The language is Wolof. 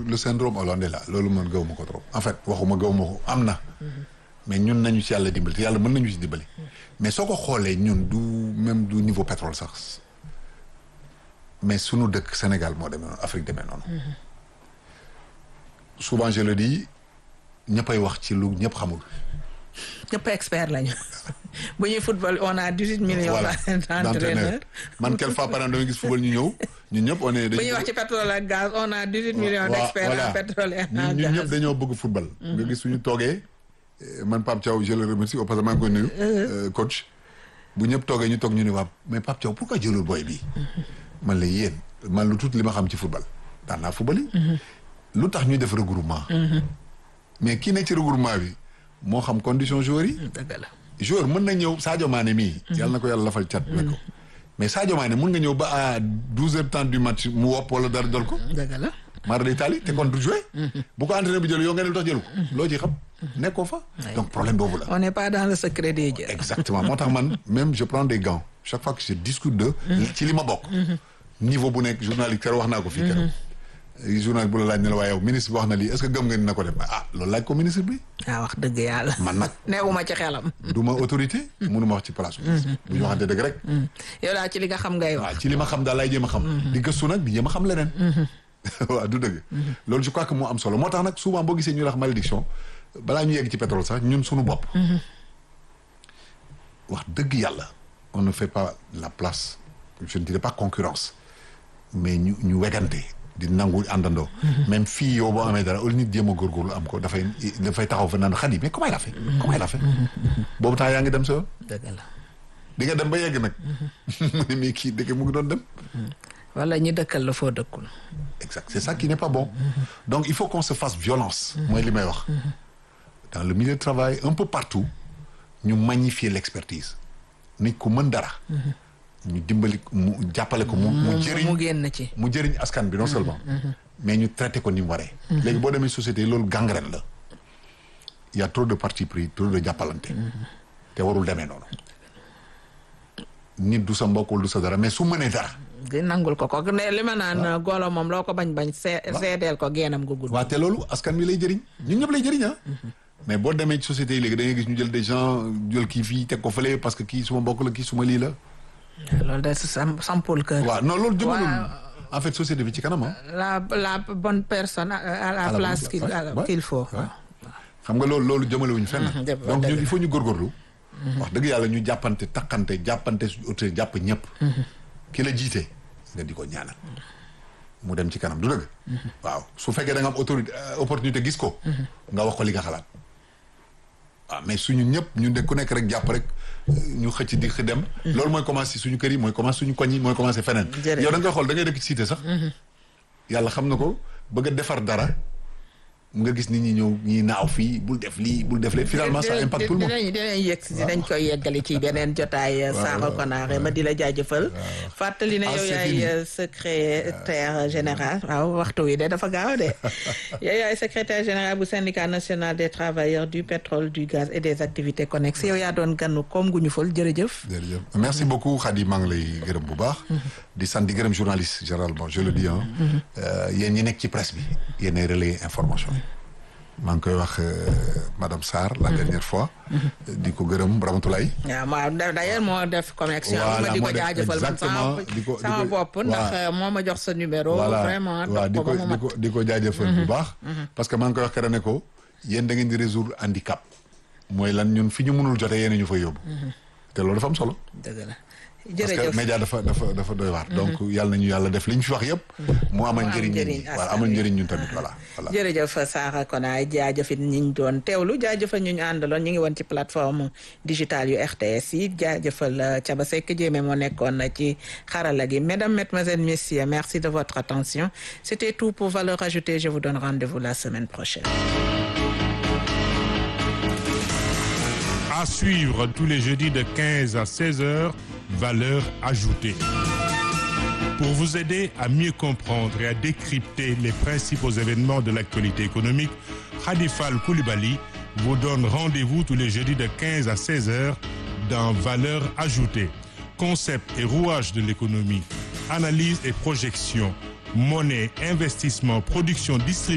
le syndrome hollandais là loolu man gëwuma ko trop en fait waxuma gëwuma ko am na mais ñun nañu ci yàlla dimbali te yàlla mën nañu ci dimbali mais soo ko xoolee ñun du même du niveau pétrole sax mais sunu dëkk Sénégal moo demee noonu Afrique demee noonu souvent je le dis ñëppay wax ci lu ñëpp xamul ñëpp expert lañu bu ñuy football on a dix-huit millions voilà d'entraîneurs man quelque fois par an dama gis football ñu ñëw ñun ñëpp on est bu ñuy wax ci pétrole ak gaz on a dix-huit millions Wa- d'experts voilà. en pétrole et ñun en ñun ñëpp gaz dañoo bëgg football. nga gis suñu toogee eh, man Pape Thiaw je le remercie au passage maa ngi koy nuyu. euh, coach bu ñëpp toogee ñu toog ñu ne waa mais Pape Thiaw pourquoi jëlul booy bi man la yéen man lu tuuti li ma xam ci football daan naa football yi. lu tax ñuy def regroupement. mais kii ne ci regroupement bi moo xam condition joueurs yi. dëgg la joueur mën na ñëw Sadio Mané mii. yàlla na ko yàlla lafal cat ne ko. mais Sadio Mané mën nga ñëw ba à douze heures temps du match mu wopp wala dara dol ko. dëgg la Mara day taali te kon du joué. bu ko entraîneur bi jël yow nga ne lu tax jëlu ko. loo ci xam nekkoo fa. donc problème boobu la. on n'est pas dans le secret des dieux exactement moo tax man même je prends des gants chaque fois que je discute de. ci li ma bokk. niveau bu nekk journaliste keroog wax naa ko fii keroog. journaliste bu la laaj ne la waaye yow ministre bi wax na lii est-ce que gëm nga ni na ko def ah loolu laaj ko ministre bi. ah wax dëgg yàlla man nag neewuma ci xelam du ma autorité. mënuma wax ci place ministre. bu ñu waxante dëgg rek. yow daal ci li nga xam ngay wax waaw ci li ma xam daal laay jéem a xam. di gëstu nag di jéem a xam leneen. waaw du dëgg. loolu je crois que moo am solo moo tax nag souvent boo gisee ñu wax malédiction balaa ñu yegg ci pétrole sax ñun suñu bopp. wax dëgg yàlla on ne fait pas la place je ne dirais pas concurrence mais ñu ñu wegante di nangu àndandoo. même fii yow boo amee dara au lieu nit jéem a góorgóorlu am ko dafay dafay taxaw fa naan xadi mais comment il a fait. comment il a fait. boobu temps yaa ngi dem sa yoon. dëgg la di nga dem ba yegg nag. mu ne mais kii dëgg mu ngi doon dem. wala ñi dëkkal la foo dëkkul exact c'est ça qui n'est pas bon donc il faut qu'on se fasse violence mooy li may wax dans le milieu de travail un peu partout ñu magnifier l'expertise nit ku mën dara ñu dimbali mu jàppale ko mu mu jëriñ mu génn ci mu jëriñ askan bi non seulement mais ñu traité ko ni mu waree léegi boo demee société yi loolu gangrène la il y a trop de parti pris trop de jàppalante te warul demee noonu nit du sa mbokk wala du sa dara mais su mënee dara di nangul ko ko ne li ma naan golo moom loo ko bañ bañ see seedeel ko geenam gu gudd waaw te loolu askan wi lay jëriñ ñun ñëpp lay jëriñ ah. mais boo demee ci société yi léegi da ngay gis ñu jël des gens jël kii fii teg ko fële parce que kii suma mbokk la kii suma lii la. loolu de sam sampul kër waaw non loolu jëmalul Waaw. en fait société bi ci kanam ah. la la bonne personne à à la À la place bonne- qu'il ouais, à- ouais, qu'il faut ouais. xam nga loolu loolu jëmalewuñu fenn. Mhm, dëgg la, donc dëgg ñun la. il faut ñu góorgóorlu. wax dëgg yàlla ñu jàppante takkante jàppante suñu autorité jàpp ñëpp. ki la jiite nga di ko ñaanal. mu dem ci kanam du dëgg. waaw su fekkee da nga am autorité euh, opportunité gis ko. nga wax ko li nga xalaat. waaw mais suñu ñëpp ñu de ku nekk rek jàpp rek euh, ñu xëcc di xë dem. loolu mooy commencé suñu kër yi mooy commencé suñu koñ yi mooy commencé feneen. Jërëjëf. yow da nga koy xool da ngay dëkk ci cité sax. yàlla xam na ko bëgg a defar dara nga gis nit ñi ñëw ñi naaw fii bul def lii bul def lee finalement ça impacte tout le monde. dinañ dinañ yegg si dinañ koy yeggali ci beneen jotaay Sakho Konaré ma di la jaajëfal fàttali ne Ah, yow c'est yaay fini. euh, secrétaire général waaw waxtu wi de dafa gaaw de yow yaay secrétaire général bu syndicat national des travailleurs du pétrole du gaz et des activités connexes yow yaa doon ganu koom gu ñu fël jërëjëf jërëjëf merci beaucoup Khady maa ngi lay gërëm bu baax. di sant di gërëm journaliste généralement je le dis ah. yéen ñi nekk ci presse bi yéen ay relayer information yi. maa ngi koy wax euh, madame Sarr la dernière fois. di ko gërëm Ramatoulaye. waaw ma d'ailleurs moo def connexion Voilà, ma di ko moo def jaajëfal man sama exactement, di ko- di sama ko- bopp ndax waaw. euh, moo ma jox sa numéro vraiment waaw di topp ko ko ba mu di mat ko di ko jaajëfal bu baax. parce que maa ngi koy wax keroog ne ko yéen da ngeen di résoudre handicap. mooy lan ñun fi ñu mënul jotee yéen a ñu fa yóbbu. te loolu dafa am solo. dëgg la parce que jërëjëf média dafa dafa dafa doy waar. donc yàlla nañu yàlla def li ñu fi wax yëpp. mu amal am njëriñ nit njëriñ ñi askan waaw amal wi. njëriñ ñun tamit voilà. voilà. jërëjëf Sakho Konaré jaajëfit ñi ñu doon teewlu jaajëfal ñu ñu àndaloon ñu ngi woon ci plateforme digitale yu RTS yi jaajëfal euh, Thiaba Seck Diémé moo nekkoon ci xarala gi mesdames mesdemoiselles messieurs merci de votre attention c'était tout pour Valeurs Ajoutées je vous donne rendez-vous la semaine prochaine À suivre tous les jeudis de 15 à 16 heures, valeur ajoutée. Pour vous aider à mieux comprendre et à décrypter les principaux événements de l'actualité économique, Khadifal Koulibaly vous donne rendez-vous tous les jeudis de 15 à 16 heures dans Valeur ajoutée. Concept et rouage de l'économie, analyse et projection, monnaie, investissement, production, distribution